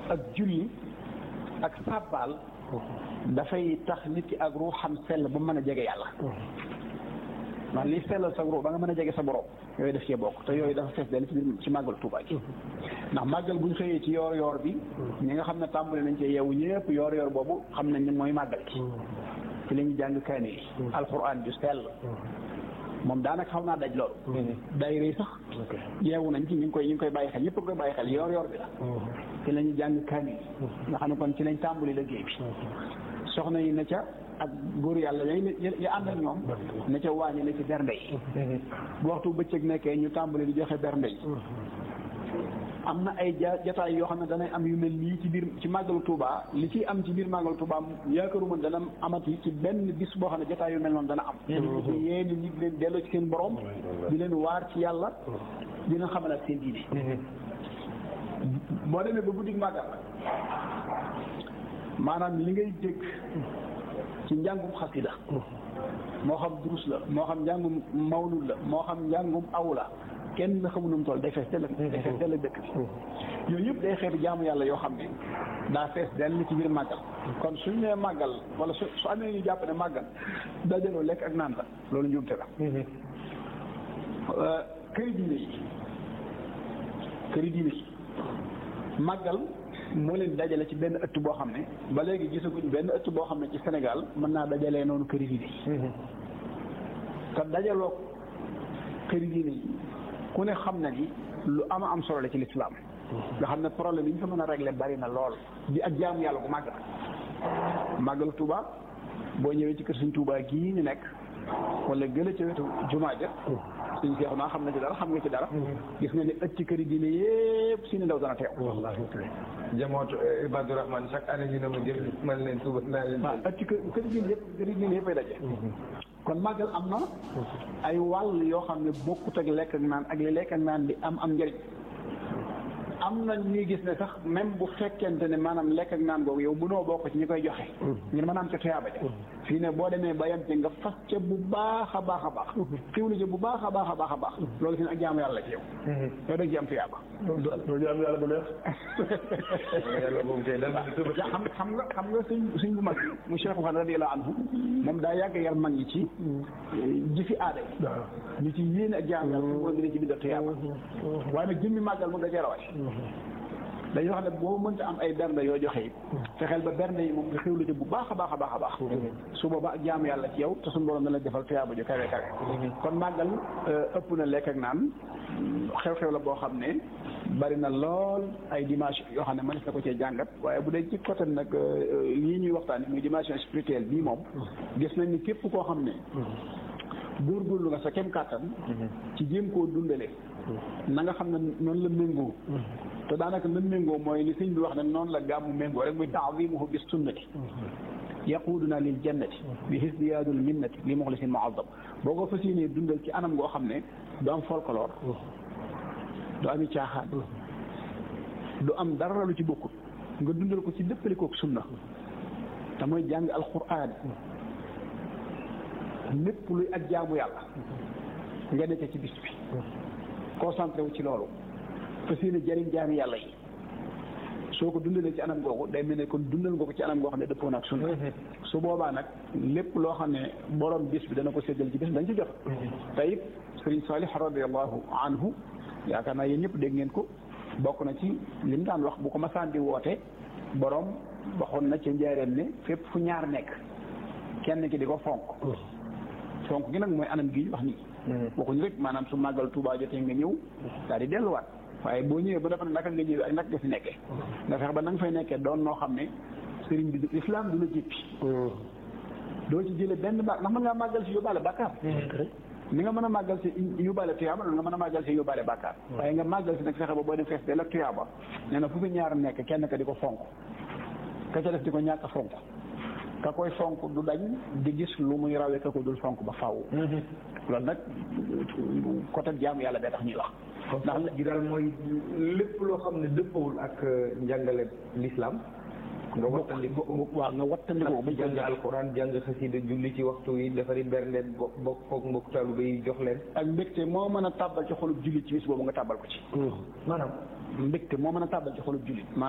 ak julli ak sàbbaal dafay tax nit ki ak ruuxam sell bu mën a jege yàlla man li sellal sa ruux ba nga mën a jege sa borom yooyu def cee bokk te yooyu dafa fees dell ci biir ci màggal Tuubaa gi ndax màggal bu ñu xëyee ci yoor yoor bi ñi nga xam ne tàmbali nañ ci yeewu ñëpp yoor yoor boobu xam nañ ne mooy màggal gi ci la ñuy jàng kaani yi alxuraan ju sell moom daanaka xaw naa daj loolu daayira yi sax yeewu nañ ci ñu ngi koy ñu ngi koy bàyyi xel ñëpp a koy bàyyi xel yoor yoor bi la ci la ñuy jàng kaani yi nga xam ne kon ci lañ tàmbali liggéey bi soxna yi na ca ak góor yàlla ya ya ànd ak ñoom na ca wàññi na ci bernde yi bu waxtu bëccëg nekkee ñu tàmbali di joxe bernde yi am na ay ja jataay yoo xam ne danay am yu mel nii ci biir ci màggalu Touba li ciy am ci biir màggalu Touba yaakaaruma dana amati ci benn bis boo xam ne jataay yu mel noonu dana am ci yéen nit leen delloo ci seen borom di leen waar ci yàlla dina xamal ak seen diine boo demee ba guddi màggal maanaam li ngay dégg ci njàngum xasida moo xam durus la moo xam njàngum mawlud la moo xam njàngum aw la kenn xamu nu mu toll day fees dell day fees dell dëkk bi yooyu yëpp day xeeti jaamu yàlla yoo xam ne daa fees dell ci biir màggal kon suñ nee màggal wala su su amee ñu jàpp ne màggal dajaloo lekk ak naan la loolu njuumte la këri diine yi këri diine yi màggal moo leen dajale ci benn ëtt boo xam ne ba léegi gisaguñ benn ëtt boo xam ne ci Sénégal mën naa dajalee noonu këri diine yi te dajaloo këri diine yi ku ne xam na ni lu ama am solo la ci lislaam nga xam ne problème yi ñu fa mën a régler bari na lool di ak jaamu yàlla bu màgg na màggalu Touba boo ñëwee ci kër suñ Touba gii ñu nekk wala gëla ca wetu jumaa ja suñ seexu naa xam na ci dara xam nga ci dara gis nga ne ëtt ci këri diine yépp si ni ndaw dana teew wallaahi jamootu Ibadu Rahman chaque année ñu ne ma jël man leen suba naa leen waaw ëtt ci këri diine yëpp këri diine yëpp ay daje kon màggal am na ay wàll yoo xam ne bokkut ak lekk ak naan ak li lekk ak naan di am am njëriñ am na ñuy gis ne sax même bu fekkente ne maanaam lekk ak naan googu yow mënoo bokk ci ñi koy joxe ngir mën a am ca tuyaaba ja fii ne boo demee ba yem ci nga fas ca bu baax a baax a baax xiwlu ca bu baax a baax a baax a baax loolu fi ne ak jaamu yàlla ci yow yow da nga ci am tuyaaba loolu jaamu yàlla bu neex yàlla moom tey dal xam xam nga xam nga suñ suñ bu mag mu Cheikh Mouhamed radiyallahu anhu moom daa yàgg yar mag ñi ci jëfi aada yi ñu ci yéene ak jaamu yàlla su dina ci bindal tuyaaba waaye nag jëmmi màggal moom da cee rawati dañuy wax ne boo mënta am ay bernde yoo joxe yi fexeel ba bernde yi moom nga xewlu ci bu baax a baax a baax a baax su boobaa ak jaamu yàlla ci yow te suñu borom dana defal tuyaaba ju kawe kawe kon màggal ëpp na lekk ak naan xew-xew la boo xam ne bari na lool ay dimension yoo xam ne mënees na ko cee jàngat waaye bu dee ci côté nag lii ñuy waxtaan muy dimension spirituelle bii moom gis nañ ni képp koo xam ne góorgóorlu nga sa kem kàttan ci jéem koo dundale na nga xam ne noonu la méngoo te daanaka na méngoo mooy li sëñ bi wax ne noonu la gàmmu méngoo rek muy taazimuhu bis sunnati yaquduna lil jannati bi hisdiyaadul minnati li muxlisin muazzam boo ko fas yéenee dundal ci anam goo xam ne du am folklore du ami caaxaan du am dara lu ci bokkut nga dundal ko ci dëppalikook sunna te mooy jàng alquran lépp luy ak jaamu yàlla nga nekk ci bis bi concentré wu ci loolu fas yéene jëriñ jaami yàlla yi soo ko dundalee ci anam googu day mel ne kon dundal nga ko ci anam goo xam ne dëppoo na ak sunna su boobaa nag lépp loo xam ne borom bis bi dana ko séddal ci bis dañ ci jot te it sëriñ Salih radiallahu anhu yaakaar naa yéen ñëpp dégg ngeen ko bokk na ci li mu daan wax bu ko masaan di woote borom waxoon na ca njaareen ne fépp fu ñaar nekk kenn ki di ko fonk fonk gi nag mooy anam gi wax nii waxuñu rek maanaam su màggal Tuubaa jotee nga ñëw daal di delluwaat waaye boo ñëwee ba dafa ne naka nga ñëwee ak naka nga fi nekkee nga fex ba na nga fay nekkee doon noo xam ne sëriñ bi islam du la jéppi doo ci jële benn baax ndax mën ngaa màggal si yóbbaale bàkkaar ni nga mën a màggal si yóbbaale tuyaaba loolu nga mën a màggal si yóbbaale bàkkaar waaye nga màggal si nag fexe ba boo dem fees del ak tuyaaba nee na fu fi ñaar nekk kenn ka di ko fonk ka ca def di ko ñàkk a fonk ka koy fonk du dañ di gis lu muy rawee ka ko dul fonk ba faaw loolu nag côté jaamu yàlla bee tax ñuy wax ndax gi daal mooy lépp loo xam ne dëppawul ak njàngale l'islam nga wattandiku waaw nga wattandiku ba jàng alquran jàng xasida julli ci waxtu yi defari bernde bokk koog mbokk taalibe yi jox leen ak mbégte moo mën a tàbbal ci xolub jullit ci bis boobu nga tàbbal ko ci maanaam mbégte moo mën a tàbbal ci xolub jullit